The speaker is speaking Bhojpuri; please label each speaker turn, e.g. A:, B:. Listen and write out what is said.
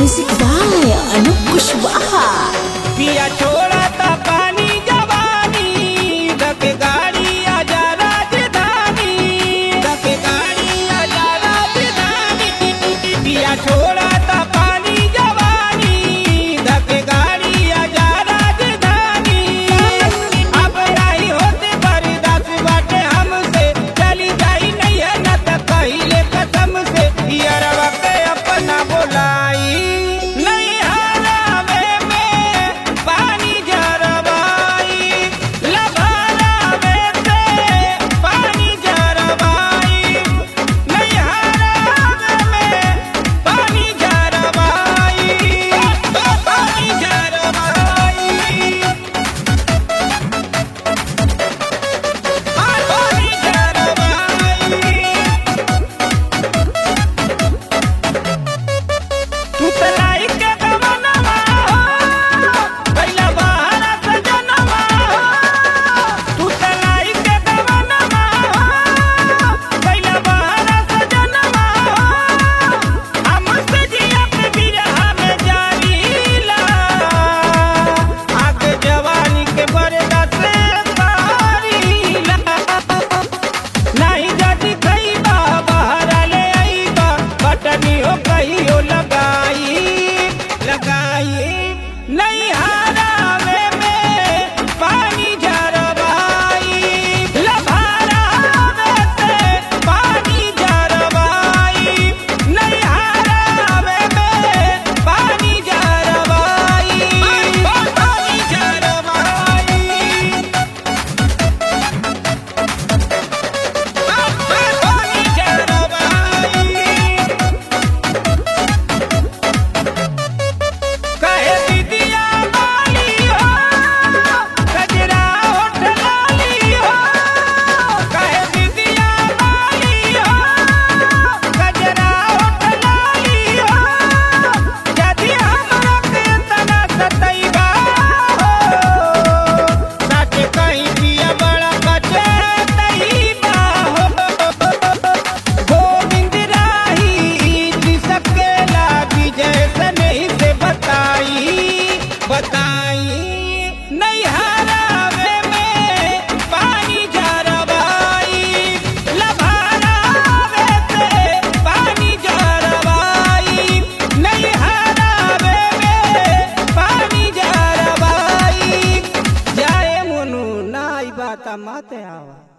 A: म्यूजिक बाय अनूप कुशवाहा
B: पिया छोड़ा ता पानी जवानी दके गाड़ी आजा राजधानी दके गाड़ी आजा राजधानी पिया छोड़ा ता पानी जवानी दके गाड़ी आजा राजधानी अब नहीं होते बर्दाश्त बाटे हमसे चली जाई नहीं है न त कहिले कसम से यारवा के अपना बोलाई नहीं हरावे में पानी जरवाई लभारावे से पानी जरवाई नहीं हरावे में पानी जरवाई पानी जरवाई पानी जरवाई तू तलाई के गवनवा हो पहिला बहारा सजनवा हो तू तलाई के गवनवा हो पहिला बहारा सजनवा हो हमसे जिया पे बिरहा में जारीला आग जवानी के बरदा से तारीला नहीं जाती खईबा बहरा ले आईबा बटनी हो कहियो लगाई लगाई नहीं हरावे में पानी जरवाई लभारावे से पानी जरवाई नहीं हरावे में पानी जरवाई पानी जरवाई पानी जरवाई कहे दीदिया बाली हो गजरा होठ लाली हो कहे दीदिया बाली हो गजरा होठ लाली हो यदि हमरा के तना सतैबा हो सच कहीं पिया बड़ा बचतैबा हो गोविंद राही जी सकेला विजय से नहीं से बताई बताई नहीं हरावे में पानी जरवाई लभारावे से पानी जरवाई नहीं हरावे में पानी जरवाई जाए मुनु नाई बात मत आवा